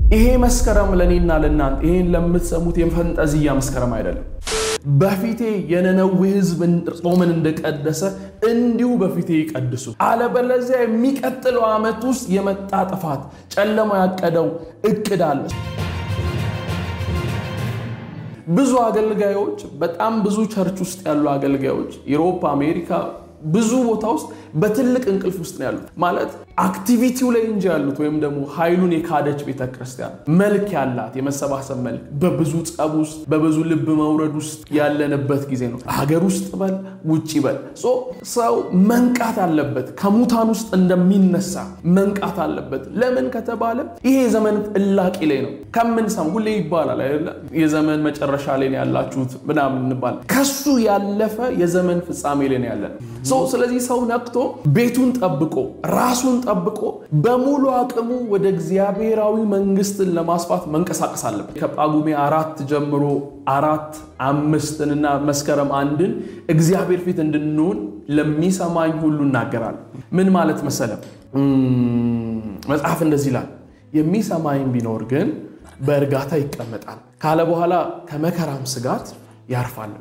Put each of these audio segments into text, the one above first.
ይሄ መስከረም ለእኔና ለእናንተ ይሄን ለምትሰሙት የፈንጠዝያ መስከረም አይደለም። በፊቴ የነነዌ ሕዝብ ጾምን እንደቀደሰ እንዲሁ በፊቴ ይቀድሱ፣ አለበለዚያ የሚቀጥለው ዓመት ውስጥ የመጣ ጥፋት ጨለማ ያቀደው እቅድ አለ። ብዙ አገልጋዮች በጣም ብዙ ቸርች ውስጥ ያሉ አገልጋዮች ዩሮፕ፣ አሜሪካ ብዙ ቦታ ውስጥ በትልቅ እንቅልፍ ውስጥ ነው ያሉት። ማለት አክቲቪቲው ላይ እንጂ ያሉት ወይም ደግሞ ኃይሉን የካደች ቤተክርስቲያን መልክ ያላት የመሰባሰብ መልክ በብዙ ጸብ ውስጥ በብዙ ልብ መውረድ ውስጥ ያለንበት ጊዜ ነው። ሀገር ውስጥ በል ውጭ በል ሰው መንቃት አለበት። ከሙታን ውስጥ እንደሚነሳ መንቃት አለበት። ለምን ከተባለ ይሄ የዘመን እላቂ ላይ ነው ከምንሰማ ሁሌ ይባላል አይደለ? የዘመን መጨረሻ ላይ ነው ያላችሁት ምናምን እንባል። ከሱ ያለፈ የዘመን ፍጻሜ ላይ ነው ያለን። ስለዚህ ሰው ነቅቶ ቤቱን ጠብቆ ራሱን ጠብቆ በሙሉ አቅሙ ወደ እግዚአብሔራዊ መንግስትን ለማስፋት መንቀሳቀስ አለበት። ከጳጉሜ አራት ጀምሮ አራት አምስትንና መስከረም አንድን እግዚአብሔር ፊት እንድንሆን ለሚሰማኝ ሁሉ እናገራል። ምን ማለት መሰለም መጽሐፍ እንደዚህ ይላል፣ የሚሰማኝ ቢኖር ግን በእርጋታ ይቀመጣል ካለ በኋላ ከመከራም ስጋት ያርፋል።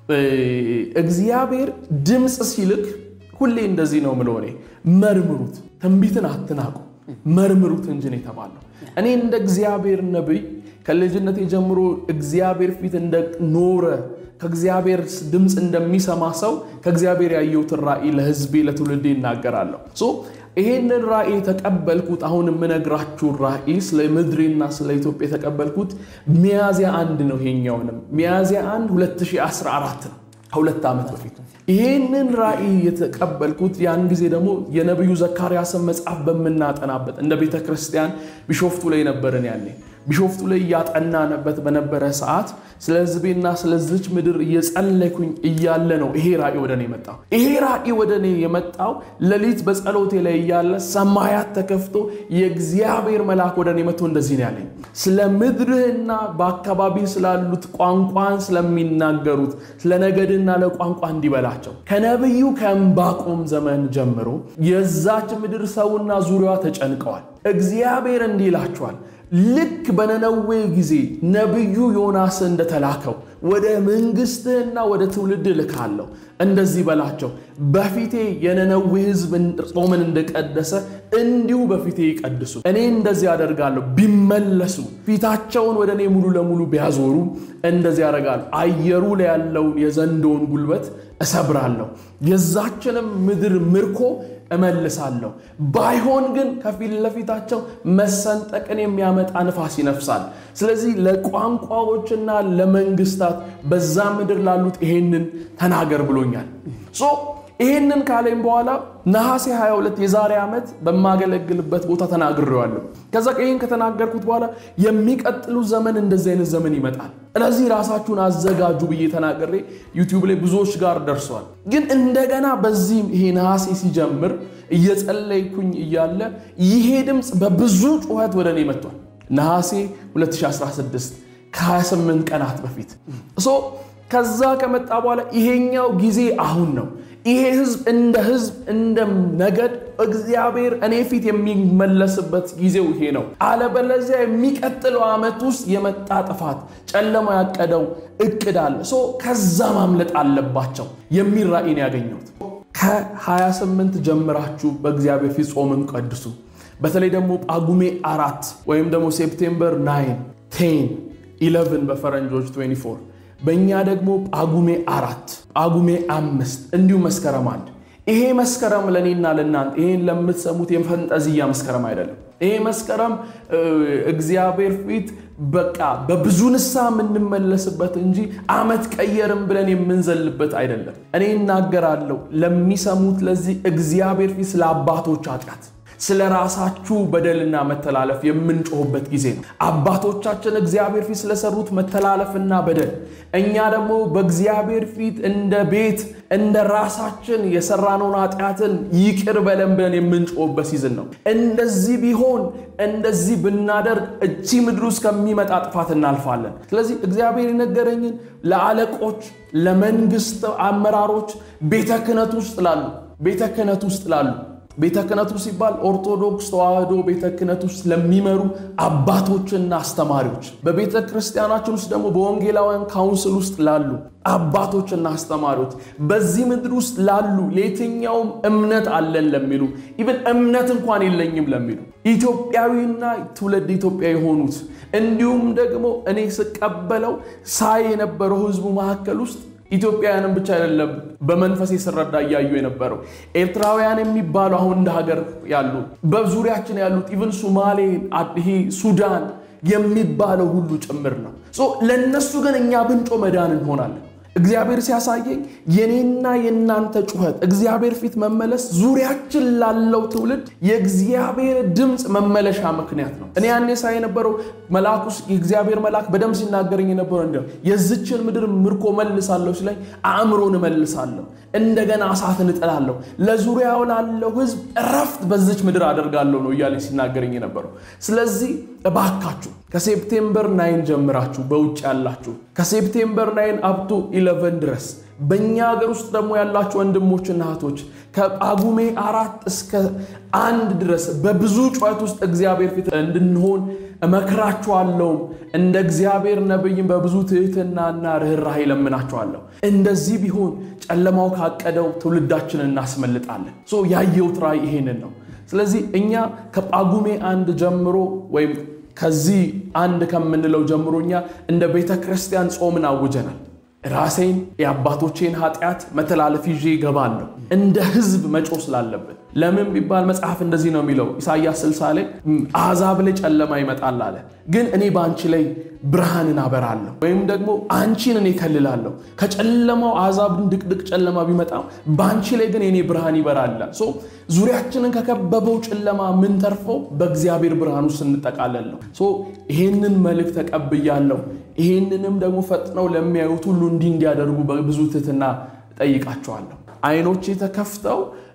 እግዚአብሔር ድምፅ ሲልክ ሁሌ እንደዚህ ነው ምለው እኔ መርምሩት፣ ትንቢትን አትናቁ፣ መርምሩት እንጂ ነው የተባለው። እኔ እንደ እግዚአብሔር ነቢይ ከልጅነቴ ጀምሮ እግዚአብሔር ፊት እንደኖረ ከእግዚአብሔር ድምፅ እንደሚሰማ ሰው ከእግዚአብሔር ያየሁትን ራእይ ለሕዝቤ ለትውልዴ ይናገራለሁ። ይሄንን ራእይ የተቀበልኩት አሁን የምነግራችሁ ራእይ ስለ ምድሬና ስለ ኢትዮጵያ የተቀበልኩት ሚያዝያ አንድ ነው። ይሄኛውንም ሚያዝያ አንድ 2014 ነው፣ ከሁለት ዓመት በፊት ይሄንን ራእይ የተቀበልኩት ያን ጊዜ ደግሞ የነቢዩ ዘካርያስን መጽሐፍ በምናጠናበት እንደ ቤተ ክርስቲያን ቢሾፍቱ ላይ ነበርን ያኔ ቢሾፍቱ ላይ እያጠናንበት በነበረ ሰዓት ስለ ሕዝቤና ስለዚች ምድር እየጸለይኩኝ እያለ ነው ይሄ ራእይ ወደ እኔ የመጣው። ይሄ ራእይ ወደ እኔ የመጣው ሌሊት በጸሎቴ ላይ እያለ ሰማያት ተከፍቶ የእግዚአብሔር መልአክ ወደ እኔ መጥቶ እንደዚህ ነው ያለኝ፣ ስለ ምድርህና በአካባቢ ስላሉት ቋንቋን ስለሚናገሩት ስለ ነገድና ለቋንቋ እንዲበላቸው ከነቢዩ ከዕንባቆም ዘመን ጀምሮ የዛች ምድር ሰውና ዙሪያዋ ተጨንቀዋል። እግዚአብሔር እንዲህ ይላቸዋል ልክ በነነዌ ጊዜ ነቢዩ ዮናስ እንደተላከው ወደ መንግሥትህና ወደ ትውልድ ልካለሁ። እንደዚህ በላቸው፣ በፊቴ የነነዌ ሕዝብ ጾምን እንደቀደሰ እንዲሁ በፊቴ ይቀድሱ። እኔ እንደዚህ አደርጋለሁ። ቢመለሱ ፊታቸውን ወደ እኔ ሙሉ ለሙሉ ቢያዞሩ እንደዚህ ያደርጋሉ። አየሩ ላይ ያለውን የዘንዶውን ጉልበት እሰብራለሁ፣ የዛችንም ምድር ምርኮ እመልሳለሁ። ባይሆን ግን ከፊት ለፊታቸው መሰንጠቅን የሚያመጣ ንፋስ ይነፍሳል። ስለዚህ ለቋንቋዎችና ለመንግስታት በዛ ምድር ላሉት ይሄንን ተናገር ብሎኛል። ሶ ይሄንን ካለኝ በኋላ ነሐሴ 22 የዛሬ ዓመት በማገለግልበት ቦታ ተናግሬዋለሁ። ከዛ ይህን ከተናገርኩት በኋላ የሚቀጥሉ ዘመን እንደዚህ አይነት ዘመን ይመጣል፣ ስለዚህ ራሳችሁን አዘጋጁ ብዬ ተናግሬ ዩቲዩብ ላይ ብዙዎች ጋር ደርሷል። ግን እንደገና በዚህ ይሄ ነሐሴ ሲጀምር እየጸለይኩኝ እያለ ይሄ ድምፅ በብዙ ጩኸት ወደ እኔ መጥቷል። ነሐሴ 2016 ከ28 ቀናት በፊት ሶ ከዛ ከመጣ በኋላ ይሄኛው ጊዜ አሁን ነው። ይሄ ህዝብ እንደ ህዝብ እንደ ነገድ እግዚአብሔር እኔ ፊት የሚመለስበት ጊዜው ይሄ ነው። አለበለዚያ የሚቀጥለው ዓመት ውስጥ የመጣ ጥፋት ጨለማ ያቀደው እቅድ አለ። ሶ ከዛ ማምለጥ አለባቸው የሚል ራእይን ያገኘሁት ከ28 ጀምራችሁ በእግዚአብሔር ፊት ጾምን ቀድሱ። በተለይ ደግሞ ጳጉሜ አራት ወይም ደግሞ ሴፕቴምበር 9 ቴን 11 በፈረንጆች 24 በእኛ ደግሞ ጳጉሜ አራት ጳጉሜ አምስት እንዲሁም መስከረም አንድ ይሄ መስከረም ለእኔና ለእናንተ ይሄን ለምትሰሙት የፈንጠዝያ መስከረም አይደለም። ይሄ መስከረም እግዚአብሔር ፊት በቃ በብዙ ንስሐ የምንመለስበት እንጂ ዓመት ቀየርም ብለን የምንዘልበት አይደለም። እኔ እናገራለሁ ለሚሰሙት ለዚህ እግዚአብሔር ፊት ስለ አባቶች ኃጢአት ስለ ራሳችሁ በደልና መተላለፍ የምንጮህበት ጊዜ ነው። አባቶቻችን እግዚአብሔር ፊት ስለሰሩት መተላለፍና በደል እኛ ደግሞ በእግዚአብሔር ፊት እንደ ቤት እንደ ራሳችን የሰራነውን ኃጢአትን ይቅር በለን ብለን የምንጮህበት ሲዝን ነው። እንደዚህ ቢሆን እንደዚህ ብናደርግ እቺ ምድር ውስጥ ከሚመጣ ጥፋት እናልፋለን። ስለዚህ እግዚአብሔር የነገረኝን ለአለቆች፣ ለመንግስት አመራሮች፣ ቤተ ክህነት ውስጥ ላሉ ቤተ ክህነት ውስጥ ላሉ ቤተ ክህነቱ ሲባል ኦርቶዶክስ ተዋሕዶ ቤተ ክህነት ውስጥ ለሚመሩ አባቶችና አስተማሪዎች፣ በቤተ ክርስቲያናችን ውስጥ ደግሞ በወንጌላውያን ካውንስል ውስጥ ላሉ አባቶችና አስተማሪዎች፣ በዚህ ምድር ውስጥ ላሉ ለየትኛውም እምነት አለን ለሚሉ ኢቨን እምነት እንኳን የለኝም ለሚሉ ኢትዮጵያዊና ትውልድ ኢትዮጵያ የሆኑት እንዲሁም ደግሞ እኔ ስቀበለው ሳይ የነበረው ሕዝቡ መካከል ውስጥ ኢትዮጵያውያንም ብቻ አይደለም በመንፈሴ ስረዳ እያዩ የነበረው ኤርትራውያን የሚባሉ አሁን እንደ ሀገር ያሉ በዙሪያችን ያሉት ኢቨን ሱማሌ፣ ይሄ ሱዳን የሚባለው ሁሉ ጭምር ነው። ለእነሱ ግን እኛ ብንጮ መዳን እንሆናለን። እግዚአብሔር ሲያሳየኝ የኔና የእናንተ ጩኸት እግዚአብሔር ፊት መመለስ ዙሪያችን ላለው ትውልድ የእግዚአብሔር ድምፅ መመለሻ ምክንያት ነው። እኔ ያኔ ሳይ የነበረው መልአኩ የእግዚአብሔር መልአክ በደንብ ሲናገረኝ የነበረው እንዲ የዝችን ምድር ምርኮ መልሳለሁ ሲለኝ አእምሮን እመልሳለሁ፣ እንደገና እሳትን እጥላለሁ፣ ለዙሪያው ላለው ሕዝብ እረፍት በዝች ምድር አደርጋለሁ ነው እያለኝ ሲናገረኝ የነበረው። ስለዚህ እባካችሁ ከሴፕቴምበር ናይን ጀምራችሁ በውጭ ያላችሁ ከሴፕቴምበር ናይን አብቶ ኢለቨን ድረስ በእኛ ሀገር ውስጥ ደግሞ ያላችሁ ወንድሞችና እህቶች ከጳጉሜ አራት እስከ አንድ ድረስ በብዙ ጩኸት ውስጥ እግዚአብሔር ፊት እንድንሆን እመክራችኋለሁም። እንደ እግዚአብሔር ነቢይም በብዙ ትህትናና ርኅራኄ ለምናችኋለሁ። እንደዚህ ቢሆን ጨለማው ካቀደው ትውልዳችንን እናስመልጣለን። ያየሁት ራእይ ይሄንን ነው። ስለዚህ እኛ ከጳጉሜ አንድ ጀምሮ ወይም ከዚህ አንድ ከምንለው ጀምሮ እኛ እንደ ቤተ ክርስቲያን ጾምን አውጀናል። ራሴን የአባቶቼን ኃጢአት መተላለፍ ይዤ ይገባለሁ እንደ ሕዝብ መጮ ስላለብን። ለምን ቢባል መጽሐፍ እንደዚህ ነው የሚለው ኢሳይያስ 60 ላይ አሕዛብ ላይ ጨለማ ይመጣል አለ፣ ግን እኔ በአንቺ ላይ ብርሃንን አበራለሁ። ወይም ደግሞ አንቺን እኔ ከልላለሁ። ከጨለማው አሕዛብን ድቅድቅ ጨለማ ቢመጣም በአንቺ ላይ ግን የኔ ብርሃን ይበራል። ዙሪያችንን ከከበበው ጨለማ የምንተርፈው በእግዚአብሔር ብርሃን ውስጥ ስንጠቃለል ነው። ይሄንን መልእክት ተቀብያለሁ። ይሄንንም ደግሞ ፈጥነው ለሚያዩት ሁሉ እንዲህ እንዲያደርጉ በብዙ ትህትና ጠይቃቸዋለሁ። አይኖቼ ተከፍተው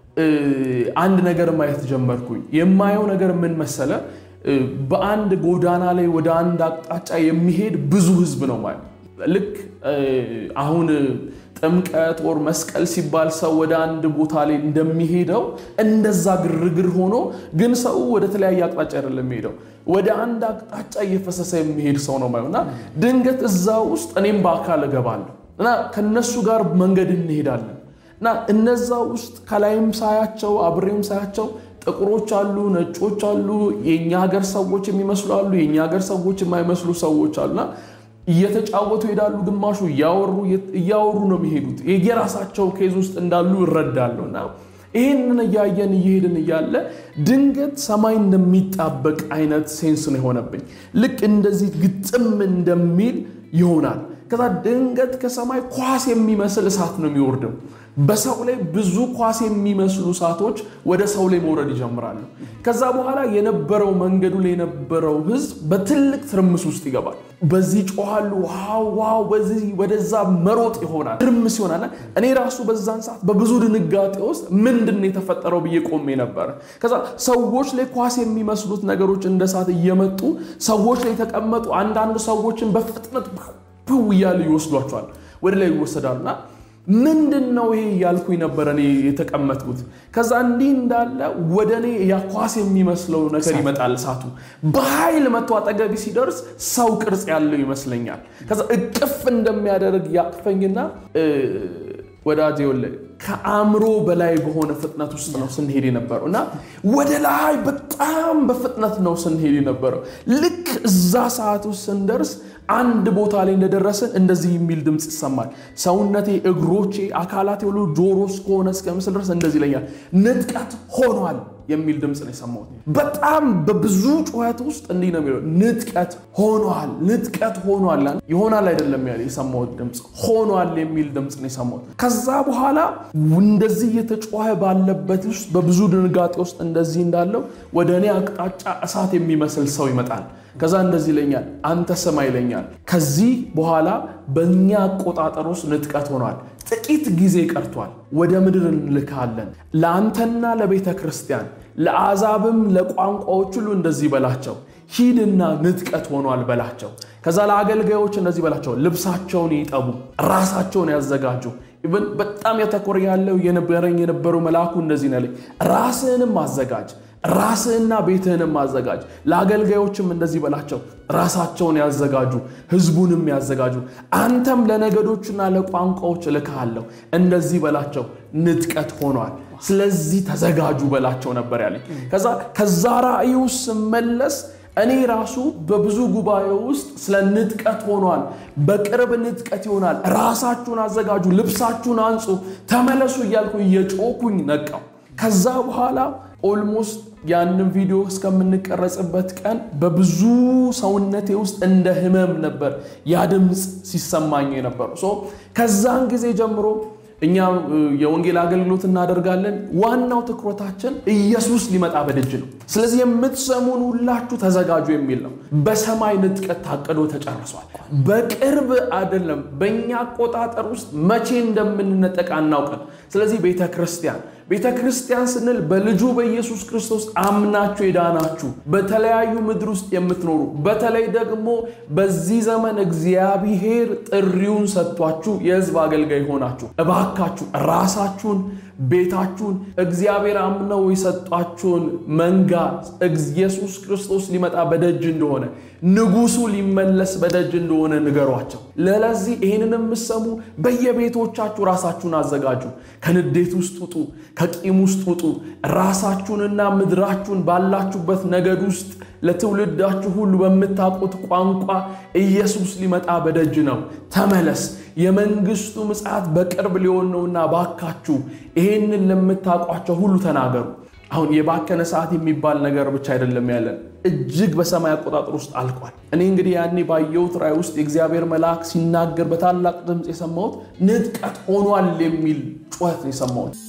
አንድ ነገር ማየት ጀመርኩኝ። የማየው ነገር ምን መሰለ? በአንድ ጎዳና ላይ ወደ አንድ አቅጣጫ የሚሄድ ብዙ ህዝብ ነው ማለት ልክ አሁን ጥምቀት ወር መስቀል ሲባል ሰው ወደ አንድ ቦታ ላይ እንደሚሄደው እንደዛ ግርግር ሆኖ ግን ሰው ወደ ተለያየ አቅጣጫ አይደለም የሚሄደው ወደ አንድ አቅጣጫ እየፈሰሰ የሚሄድ ሰው ነው ማለት እና ድንገት እዛ ውስጥ እኔም በአካል እገባለሁ እና ከነሱ ጋር መንገድ እንሄዳለን እና እነዛ ውስጥ ከላይም ሳያቸው አብሬም ሳያቸው ጥቁሮች አሉ፣ ነጮች አሉ፣ የእኛ ሀገር ሰዎች የሚመስሉ አሉ፣ የእኛ ሀገር ሰዎች የማይመስሉ ሰዎች አሉና እየተጫወቱ ይሄዳሉ። ግማሹ እያወሩ ነው የሚሄዱት። የየራሳቸው ኬዝ ውስጥ እንዳሉ ይረዳሉ። እና ይህንን እያየን እየሄድን እያለ ድንገት ሰማይ እንደሚጣበቅ አይነት ሴንስ ነው የሆነብኝ። ልክ እንደዚህ ግጥም እንደሚል ይሆናል። ከዛ ድንገት ከሰማይ ኳስ የሚመስል እሳት ነው የሚወርደው። በሰው ላይ ብዙ ኳስ የሚመስሉ እሳቶች ወደ ሰው ላይ መውረድ ይጀምራሉ። ከዛ በኋላ የነበረው መንገዱ ላይ የነበረው ሕዝብ በትልቅ ትርምስ ውስጥ ይገባል። በዚህ ጮኋሉ፣ ዋው ዋው፣ በዚህ ወደዛ መሮጥ ይሆናል፣ ትርምስ ይሆናል። እኔ ራሱ በዛን ሰዓት በብዙ ድንጋጤ ውስጥ ምንድን ነው የተፈጠረው ብዬ ቆሜ ነበረ። ከዛ ሰዎች ላይ ኳስ የሚመስሉት ነገሮች እንደ እሳት እየመጡ ሰዎች ላይ የተቀመጡ አንዳንድ ሰዎችን በፍጥነት ፕው እያሉ ይወስዷቸዋል፣ ወደ ላይ ይወሰዳሉና ምንድን ነው ይሄ እያልኩኝ ነበረ እኔ የተቀመጥኩት። ከዛ እንዲህ እንዳለ ወደ እኔ ያኳስ የሚመስለው ነገር ይመጣል። እሳቱ በኃይል መቶ አጠገቢ ሲደርስ ሰው ቅርጽ ያለው ይመስለኛል። ከዛ እቅፍ እንደሚያደርግ ያቅፈኝና ወዳጄ ወለ ከአእምሮ በላይ በሆነ ፍጥነት ውስጥ ነው ስንሄድ የነበረው እና ወደ ላይ በጣም በፍጥነት ነው ስንሄድ የነበረው። ልክ እዛ ሰዓት ውስጥ ስንደርስ አንድ ቦታ ላይ እንደደረስን እንደዚህ የሚል ድምፅ ይሰማል። ሰውነቴ፣ እግሮቼ፣ አካላቴ ሁሉ ጆሮ እስከሆነ እስከምስል ድረስ እንደዚህ ይለኛል። ንጥቀት ሆኗል የሚል ድምፅ ነው የሰማሁት። በጣም በብዙ ጩኸት ውስጥ እንዲህ ነው የሚለው ንጥቀት ሆኗል፣ ንጥቀት ሆኗል። ይሆናል አይደለም ያለ የሰማሁት ድምፅ ሆኗል የሚል ድምፅ ነው የሰማሁት። ከዛ በኋላ እንደዚህ እየተጮኸ ባለበት ውስጥ በብዙ ድንጋጤ ውስጥ እንደዚህ እንዳለው ወደ እኔ አቅጣጫ እሳት የሚመስል ሰው ይመጣል። ከዛ እንደዚህ ይለኛል፣ አንተ ስማ ይለኛል። ከዚህ በኋላ በእኛ አቆጣጠር ውስጥ ንጥቀት ሆኗል። ጥቂት ጊዜ ቀርቷል። ወደ ምድር እንልካለን። ለአንተና ለቤተ ክርስቲያን ለአሕዛብም ለቋንቋዎች ሁሉ እንደዚህ በላቸው፣ ሂድና ንጥቀት ሆኗል በላቸው። ከዛ ለአገልጋዮች እንደዚህ በላቸው፣ ልብሳቸውን ይጠቡ፣ ራሳቸውን ያዘጋጁ፣ ኢቨን በጣም ያተኮረ ያለው የነበረኝ የነበረው መልአኩ እንደዚህ ነው ያለኝ፣ ራስህንም አዘጋጅ ራስህና ቤትህንም አዘጋጅ። ለአገልጋዮችም እንደዚህ በላቸው፣ ራሳቸውን ያዘጋጁ፣ ህዝቡንም ያዘጋጁ። አንተም ለነገዶችና ለቋንቋዎች እልክሃለሁ፣ እንደዚህ በላቸው፣ ንጥቀት ሆኗል፣ ስለዚህ ተዘጋጁ በላቸው ነበር ያለኝ። ከዛ ከዛ ራእዩ ስመለስ እኔ ራሱ በብዙ ጉባኤ ውስጥ ስለ ንጥቀት ሆኗል፣ በቅርብ ንጥቀት ይሆናል፣ ራሳችሁን አዘጋጁ፣ ልብሳችሁን አንጹ፣ ተመለሱ እያልኩ እየጮኩኝ ነቃው። ከዛ በኋላ ኦልሞስት ያንን ቪዲዮ እስከምንቀረጽበት ቀን በብዙ ሰውነቴ ውስጥ እንደ ህመም ነበር ያ ድምፅ ሲሰማኝ የነበረው። ከዛን ጊዜ ጀምሮ እኛ የወንጌል አገልግሎት እናደርጋለን። ዋናው ትኩረታችን ኢየሱስ ሊመጣ በደጅ ነው። ስለዚህ የምትሰሙን ሁላችሁ ተዘጋጁ የሚል ነው። በሰማይ ንጥቀት ታቅዶ ተጨርሷል። በቅርብ አይደለም። በእኛ አቆጣጠር ውስጥ መቼ እንደምንነጠቅ አናውቅም። ስለዚህ ቤተ ክርስቲያን ቤተ ክርስቲያን ስንል በልጁ በኢየሱስ ክርስቶስ አምናችሁ የዳናችሁ በተለያዩ ምድር ውስጥ የምትኖሩ በተለይ ደግሞ በዚህ ዘመን እግዚአብሔር ጥሪውን ሰጥቷችሁ የሕዝብ አገልጋይ ሆናችሁ እባካችሁ ራሳችሁን ቤታችሁን እግዚአብሔር አምነው የሰጧችሁን መንጋ ኢየሱስ ክርስቶስ ሊመጣ በደጅ እንደሆነ ንጉሱ ሊመለስ በደጅ እንደሆነ ንገሯቸው። ለለዚህ ይህንን የምሰሙ በየቤቶቻችሁ ራሳችሁን አዘጋጁ። ከንዴት ውስጥ ውጡ፣ ከቂም ውስጥ ውጡ። ራሳችሁንና ምድራችሁን ባላችሁበት ነገድ ውስጥ ለትውልዳችሁ ሁሉ በምታውቁት ቋንቋ ኢየሱስ ሊመጣ በደጅ ነው፣ ተመለስ፣ የመንግስቱ ምጽአት በቅርብ ሊሆን ነውና ባካችሁ ይሄንን ለምታውቋቸው ሁሉ ተናገሩ። አሁን የባከነ ሰዓት የሚባል ነገር ብቻ አይደለም ያለን፣ እጅግ በሰማይ አቆጣጠር ውስጥ አልቋል። እኔ እንግዲህ ያኔ ባየሁት ራእይ ውስጥ የእግዚአብሔር መልአክ ሲናገር በታላቅ ድምፅ የሰማሁት ንጥቀት ሆኗል የሚል ጩኸት የሰማሁት